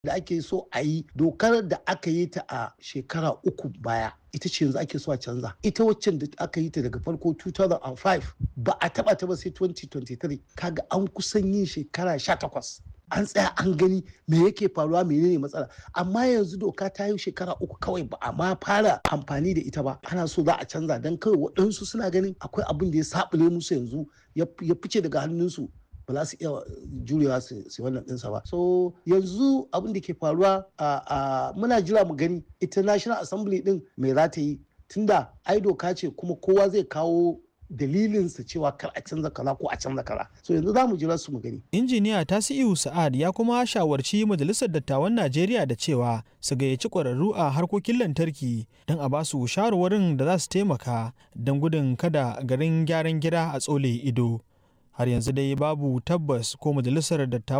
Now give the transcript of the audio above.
da ake so a yi dokar da aka yi ta a shekara uku baya ita ce yanzu ake so a canza ita waccan da aka yi ta daga farko 2005 ba a taba ta ba sai 2023 kaga an kusan yin shekara 18 an tsaya an gani me yake faruwa menene matsala amma yanzu doka ta yi shekara uku kawai ba a ma fara amfani da ita ba ana so za a canza don kawai waɗansu suna ganin akwai abin da ya sabule musu yanzu ya fice daga hannunsu ba za su iya jurewa su wannan ɗinsa ba so yanzu abin da ke faruwa a muna jira mu gani ita national assembly din me za ta yi tunda ai doka ce kuma kowa zai kawo dalilinsa cewa kar a canza kaza ko a canza kaza so yanzu za mu jira su mu gani injiniya tasi'u sa'ad ya kuma shawarci majalisar dattawan najeriya da cewa su gayyaci ƙwararru a harkokin lantarki don a ba su shawarwarin da za su taimaka don gudun kada garin gyaran gida a tsole ido har yanzu dai babu tabbas ko majalisar dattawan